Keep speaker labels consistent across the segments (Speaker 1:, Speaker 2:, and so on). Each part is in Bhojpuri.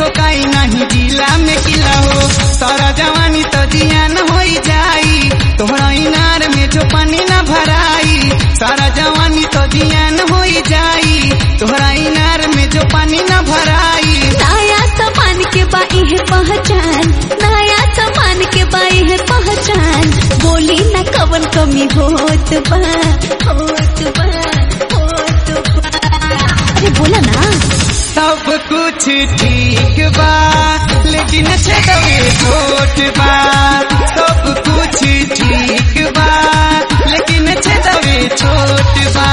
Speaker 1: ठोकाई नहीं जिला में किला हो सारा जवानी तो जियान हो जाई तोहरा इनार में जो पानी न भराई सारा जवानी तो जियान हो जाई तोहरा इनार में जो पानी न भराई
Speaker 2: नया सामान के बाई है पहचान नया सामान के बाई है पहचान बोली न कवन कमी होत बा होत बा होत बा अरे बोला ना
Speaker 1: सब कुछ ठीक बा लेकिन छेदवे छोट बा सब कुछ ठीक बा लेकिन छेदवे छोट बा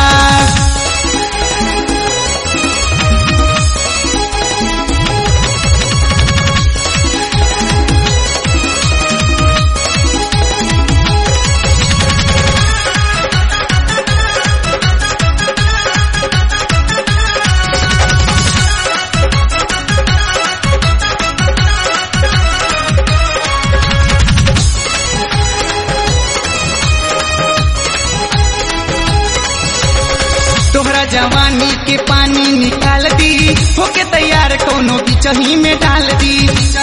Speaker 1: तोहरा जवानी के पानी निकाल दी होके तैयार कोनो बिचही में डाल दी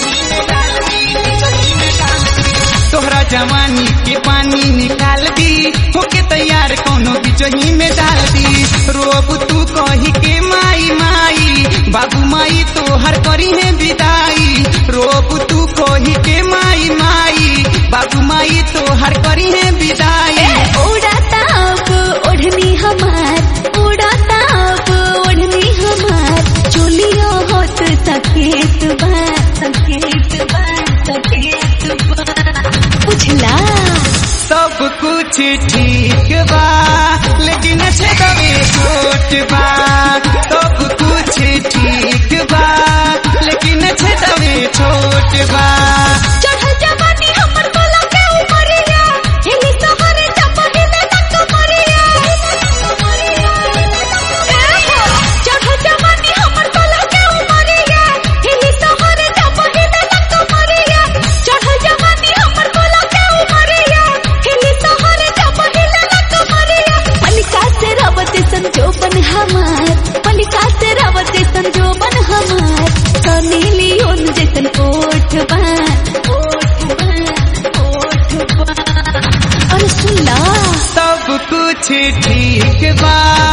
Speaker 1: तोहरा जवानी के पानी निकाल दी होके तैयार कोनो बिचही में डाल दी रोब तू कही के माई माई बाबू माई तोहर करी है विदाई रोब तू कही के माई माई बाबू माई तोहर करी है विदाई
Speaker 2: उड़ाता अब ओढ़नी हमार उड़ाता अब ओढ़नी हमार चोलियो होत सकेत बा सकेत बा सकेत बा बुझला
Speaker 1: सब कुछ ठीक बा लेकिन छेदवे छोट बा सब कुछ ठीक बा लेकिन छेदवे छोट बा
Speaker 2: चढ़ल जवानी हमर कोला के उमरिया एही सहरे चपही दे तक मरिया चढ़ल जवानी हमर कोला के उमरिया एही सहरे चपही दे तक मरिया चढ़ल जवानी हमर कोला के उमरिया एही सहरे चपही दे तक मरिया मलिका से रवत संजोबन हमार मलिका से रवत संजोबन हमार सनी लियोन जैसन कोठ बा कोठ बा कोठ बा अरे सुन ला
Speaker 1: सब कुछ ठीक बा